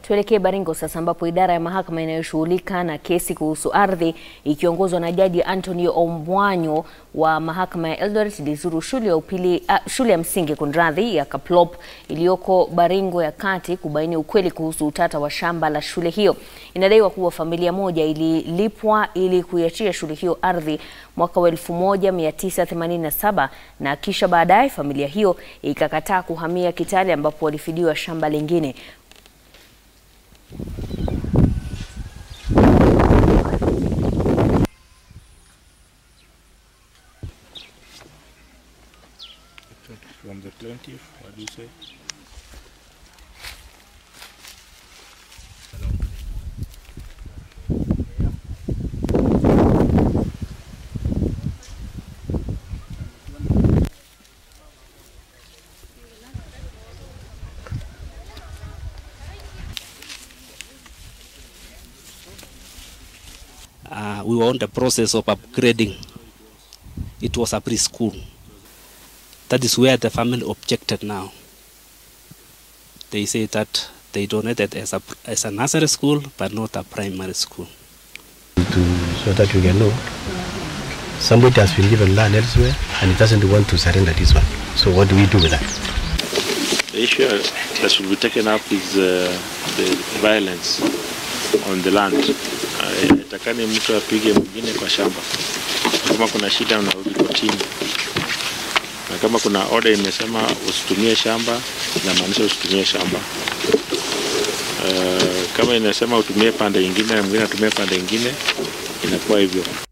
Tuelekee Baringo sasa ambapo idara ya mahakama inayoshughulika na kesi kuhusu ardhi ikiongozwa na Jaji Anthony Ombwanyo wa mahakama ya Eldoret ilizuru shule ya upili, uh, shule ya msingi kunradhi ya Kaplop iliyoko Baringo ya Kati kubaini ukweli kuhusu utata wa shamba la shule hiyo. Inadaiwa kuwa familia moja ililipwa ili kuiachia shule hiyo ardhi mwaka wa 1987 na kisha baadaye familia hiyo ikakataa kuhamia Kitale ambapo walifidiwa shamba lingine. From the plaintiff, what do you say? uh, we were on the process of upgrading. It was a preschool. That is where the family objected now. They say that they donated as a, as a nursery school, but not a primary school. to so that we can know somebody has been given land elsewhere and he doesn't want to surrender this one. So what do we do with that? The issue that should be taken up is uh, the violence on the land. Uh, Itakani mtu apige mwingine kwa shamba. Kama kuna shida unarudi kotini, na kama kuna order imesema usitumie shamba, inamaanisha usitumie shamba. Uh, kama inasema utumie pande ingine na mwingine atumie pande ingine, inakuwa hivyo.